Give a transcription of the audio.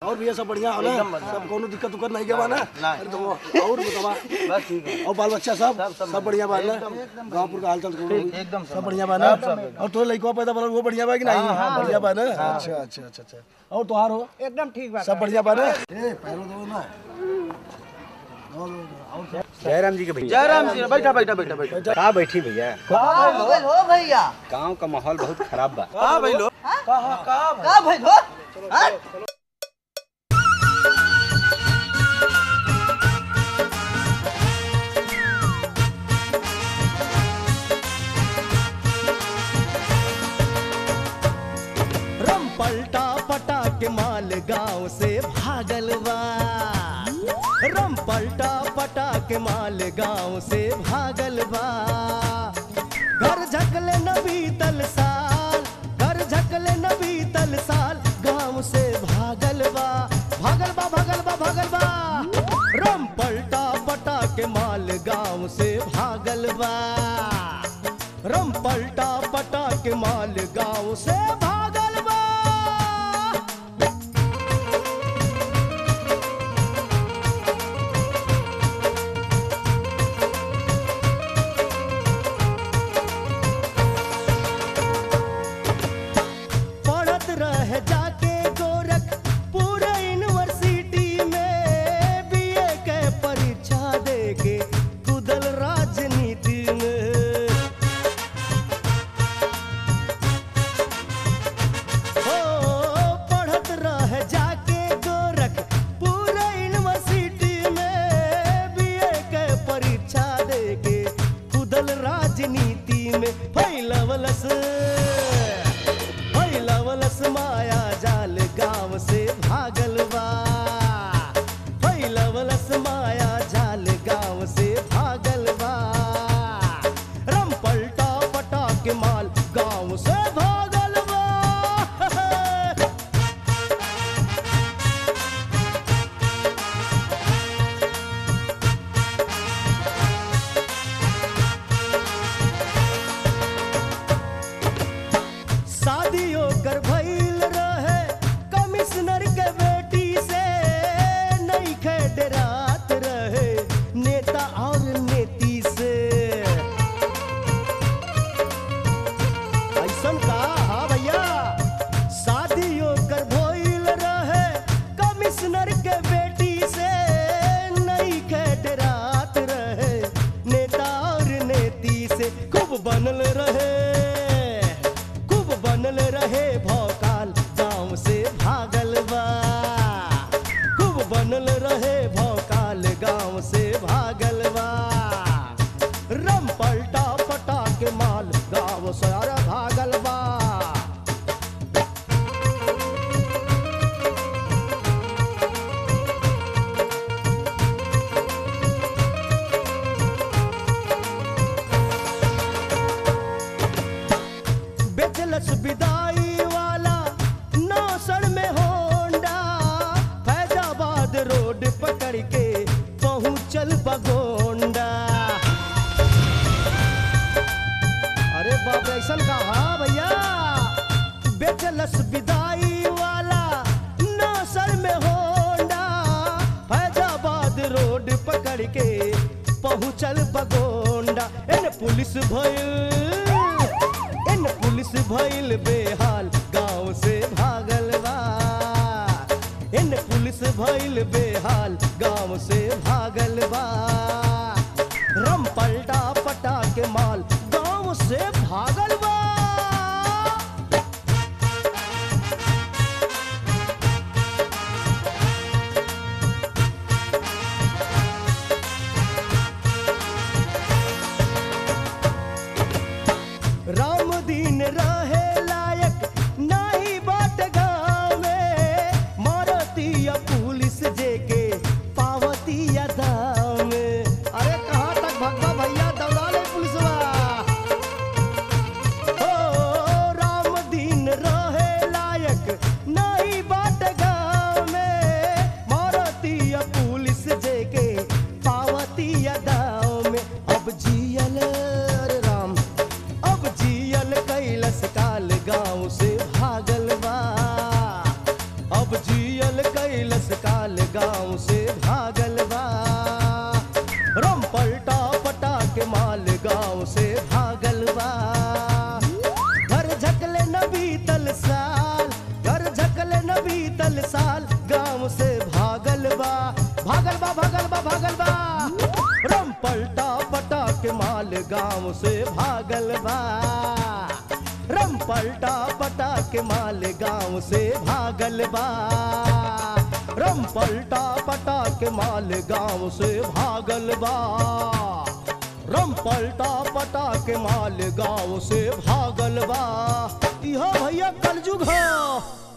और भैया सब बढ़िया हो ना सब कोनो दिक्कत उक्कत नहीं के बा ना अरे तो वो- और बतावा बस ठीक है और बाल बच्चा सब सब बढ़िया बा ना गांवपुर का हालचाल कोनो एकदम सब बढ़िया बा ना और तो लइकवा पैदा बा वो बढ़िया बा कि नहीं बढ़िया बा ना अच्छा अच्छा अच्छा अच्छा और तोहार हो एकदम ठीक बात सब बढ़िया बा ना ए पैरो दो ना दो, दो, दो। और सब- जयराम जी के भैया जयराम जी बैठा बैठा बैठा बैठा का बैठी भैया हो गइल हो भैया गांव का माहौल बहुत खराब बा का भाई लो का भइल हो हाँ? रम पलटा पटा के माल गांव से भागल बा रम पलटा पटा के माल गांव से भागल बा घर झकले न बीतल साल घर झकले न बीतल साल गांव से भागल बा भागल बा भागल बा भागल बा रम पलटा पटा के माल गांव से भागल बा रम पलटा पटा के माल गांव से भागल बा पढ़त रह जाके गोरख पूरा यूनिवर्सिटी में बीए के परीक्षा देके कुदल राजनीति में हो पढ़त रह जाके गोरख पूरा यूनिवर्सिटी में बीए के परीक्षा देके कुदल राजनीति में फैलवलस फैलवलस माया जाल गांव से भागल बा फैलवलस माया जाल गांव से भागल बा रम पलटा पटा के माल गांव से भागल बा शादियों कर भइल रहे कमिश्नर के बेटी से नहीं खे रात रहे नेता और नेती से ऐसन का हाँ भैया शादियों कर भइल रहे कमिश्नर के बेटी से नहीं खे रात रहे नेता और नेती से खूब बनल रहे खूब बनल रहे भौकाल गांव से भागल बा खूब बनल रहे भौकाल गांव से भागल बा रम पलटा पटा के माल गांव से अरे भागल बा बेचलस विदाई वाला नौसर में होंडा फैजाबाद रोड पकड़ के पहुंचल बगोंडा अरे बाप रे ऐसन का हाँ भैया बेचलस विदाई वाला नौसर में होंडा फैजाबाद रोड पकड़ के पहुंचल बगोंडा एन पुलिस भइल इन पुलिस भइल बेहाल गांव से भागल बा इन पुलिस भइल बेहाल गांव से भागल बा रम पलटा पटा के माल गांव से भागल बा राम दीन रहे लायक नाही बाट गाँव में मारतिया पुलिस जेके पावतिया दाम में अरे कहाँ तक भगवा भैया दौड़ा ले पुलिसवा कैलस काल गांव से भागल बा रम पलटा पटा के माल गांव से भागल बा घर झकले न बीतल साल घर झकले न बीतल साल गांव से भागल बा भागल बा भागल बा भागल बा रम पलटा पटा के माल गांव से भागल बा रम पलटा पटा के माल गांव से भागल बा रम पलटा पटा के माल गांव से भागल बा रम पलटा पटा के माल गांव से भागल बा इहो भैया कलजुग हो